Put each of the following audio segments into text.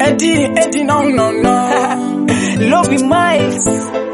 Eddie, Eddie, no, no, no. Lobby Miles.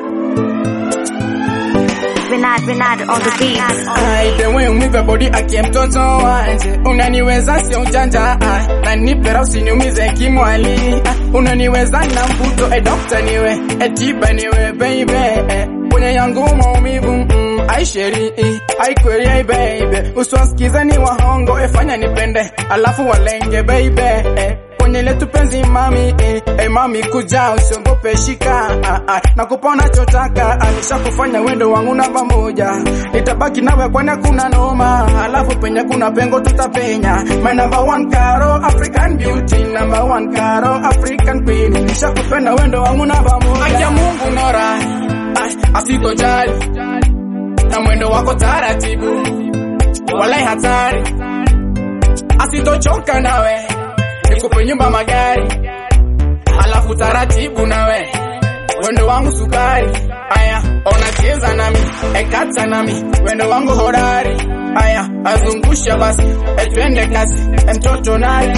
Renard, Renard on the beat. Ai, the way umivyo body akie mtoto wanje unaniweza sio ujanja ah, na nipera usiniumize kimwali ah, unaniweza na mvuto e dokta niwe e tiba niwe baby eh, kwenye yangu maumivu mm, ai sheri eh, ai kweli ai baby usiwasikize ni wahongo efanya nipende alafu walenge baby eh, kwenye letu penzi mami eh, eh, mami kuja usiogope shika ah, ah, na kupona chotaka anisha kufanya wendo wangu namba moja nitabaki nawe kwani kuna noma alafu penye kuna pengo tutapenya my number one caro African beauty number one caro African queen nisha kupenda wendo wangu namba moja akia Mungu nora ah, asitojali na mwendo wako taratibu walai hatari asitochoka nawe nikupe nyumba magari alafu taratibu nawe wendo wangu sukari aya ona cheza nami ekata nami wendo wangu hodari aya azungusha basi etwende kasi emtoto nari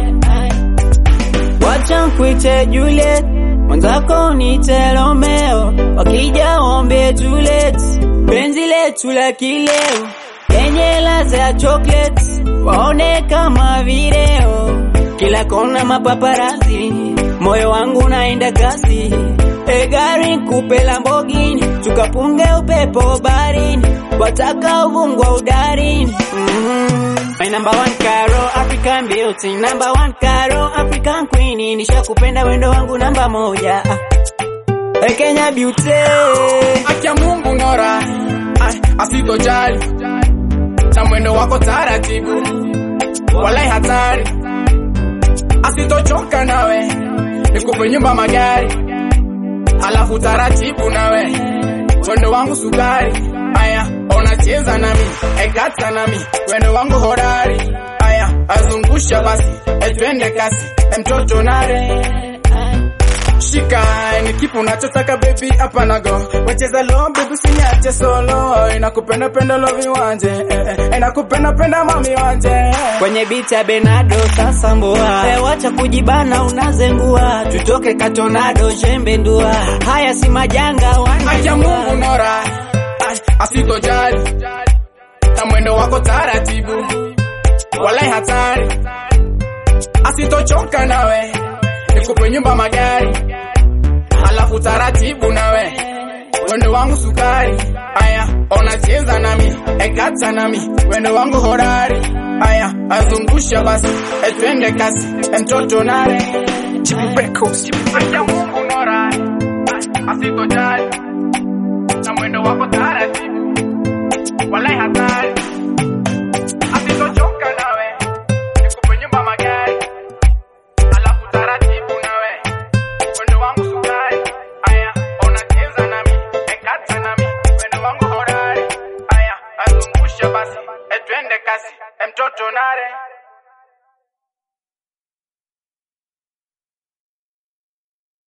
Wacha nkuite Juliet, mwenzako niite Romeo, wakija ombe Juliet, penzi letu la kileo yenye ladha ya chocolate, waone kama video, kila kona mapaparazi, moyo wangu naenda kasi, e gari kupe Lamborghini, tukapunge upepo barini, wataka uvungwa udarini mm. My number one Caro, African beauty Number one Caro, African queen Nishakupenda wendo wangu namba moja Hey, Kenya beauty akia Mungu nora ah, asitojali na mwendo wako taratibu walai hatari asitochoka nawe nikupe nyumba magari alafu taratibu nawe wendo wangu sukari aya ona cheza nami ekata nami wendo wangu hodari aya azungusha basi etwende kasi emtoto nare shika ni kipu unachotaka baby hapa nago wecheza lo baby usiniache solo inakupenda penda lovi wanje eh, eh, inakupenda penda mami wanje Kwenye beat ya Benado sasa mboa hey, wacha kujibana unazengua Tutoke katonado jembe ndua Haya si majanga akia Mungu wanajua nora ah, asitojali na mwendo wako taratibu walai hatari asitochoka nawe nikupe nyumba magari alafu taratibu nawe wendo wangu sukari aya ona cheza nami ekata nami wendo wangu hodari aya azungusha basi etwende kasi emtoto nare akia Mungu nora ah, asitojali na mwendo wako taratibu walai hatari asitochoka nawe nikupe nyumba magari alafu taratibu nawe wendo wangu sukari aya ona cheza nami ekata nami wendo wangu hodari aya azungusha basi etwende kasi emtoto nare